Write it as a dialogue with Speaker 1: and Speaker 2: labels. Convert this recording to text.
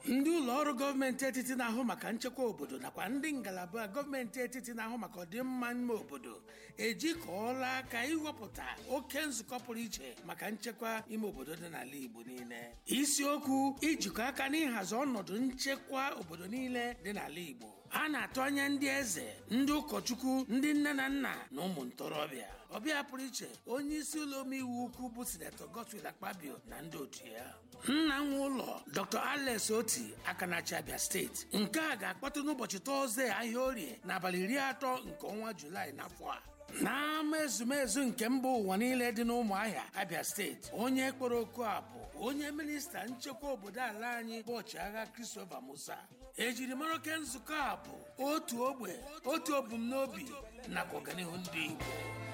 Speaker 1: ndị ụlọ ọrụ gọọmenti etiti na-ahụ maka nchekwa obodo nakwa ndị ngalaba gọọmenti etiti na-ahụ maka ọdịmma ime obodo ejikọọla aka iwepụta oke nzukọ pụrụ iche maka nchekwa ime obodo dị n'ala Igbo niile isiokwu ijikọ aka n'ịhazi ọnọdụ nchekwa obodo niile dị n'ala Igbo a na-atụ anya ndị eze ndị ụkọchukwu ndị nne na nna na ụmụ ntorobịa ọbịa pụrụ iche onye isi ụlọ omeiwu ukwu bụ sinetọ Godswill Akpabio na ndị otu ya nna nwe ụlọ Dr. Alex Oti Akanachi Abia steeti nke a ga-akpọtụ n'ụbọchị tọzdee ahịa orie n'abalị iri atọ nke ọnwa Julaị n'afọ a n'ama ezumezu nke mba ụwa niile dị n'ụmụahịa Abia steeti onye kpọrọ oku a bụ onye minista nchekwa obodo ala anyị bụ ọchịagha Christopher Musa ejirimara oke nzukọ a bụ otu ogbe otu ebumnobi nakwa ọganihu ndị Igbo